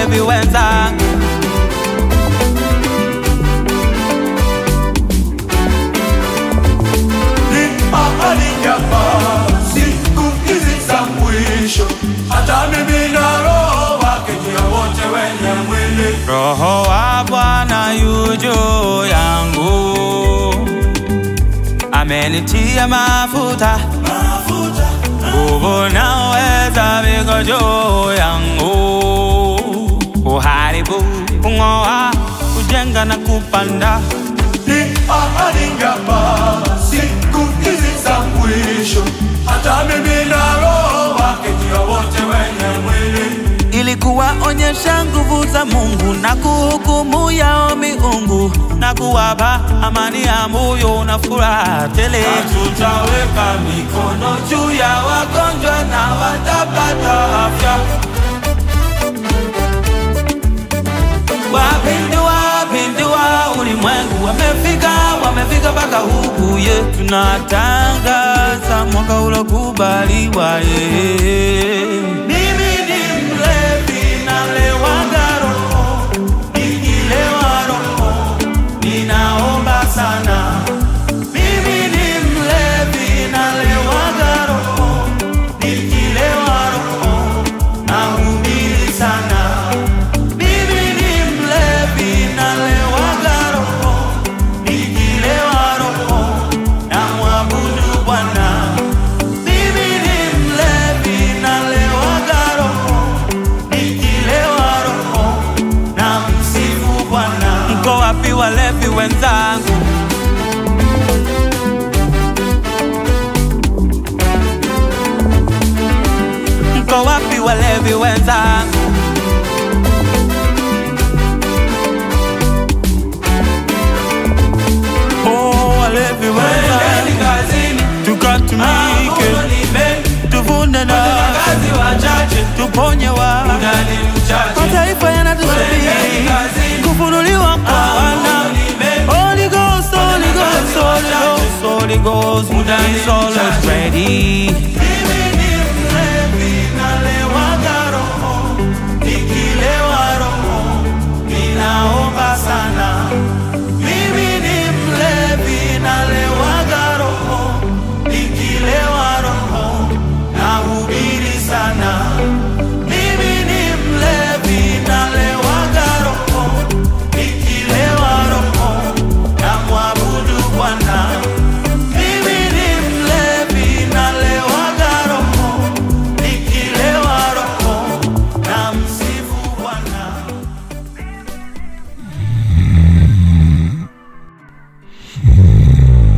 walevi wenzangu Ni ahadi hapa siku hizi za mwisho, hata mimi na roho wake juu ya wote wenye mwili. Roho wa Bwana yu juu yangu, amenitia mafuta, Mafuta nguvu na uweza viko juu yangu, kuharibu, kung'oa, kujenga na kupanda. ni ahadi hapa siku hizi za mwisho, hata mimi na roho wake juu ya wote wenye mwili. ili kuwaonyesha nguvu za Mungu na kuhukumu yao miungu na kuwapa amani ya moyo na furaha tele. Tutaweka mikono juu ya wagonjwa na watapata afya. Wapindua wapindua ulimwengu, wamefika wamefika mpaka huku ye, tunatangaza mwaka ulokubaliwa ye. Mimi ni mlevi nalewaga roho, nikilewa roho ninaomba sana. Mimi ni mlevi nalewaga roho, nikilewa roho nahubiri sana. Mimi ni mlevi nalewaga roho, nikilewa roho na mwabudu Bwana. Mimi ni mlevi nalewaga roho, nikilewa roho na msifu Bwana. Mko wapi walevi wenzangu? Mko wapi walevi wenzangu? Oh, walevi Twendeni wenzangu, kazini, tukatumike, mavuno ni mengi, tuvune na watendakazi wachache, tuponye wa muda ni mchache. mataifa Twendeni yanatusubiri kazini, kufunuliwa kwa wana mavuno ni mengi, Holy Ghost, Holy Ghost, Holy Ghost, Holy Ghost, Muda ni is always mchache. ready.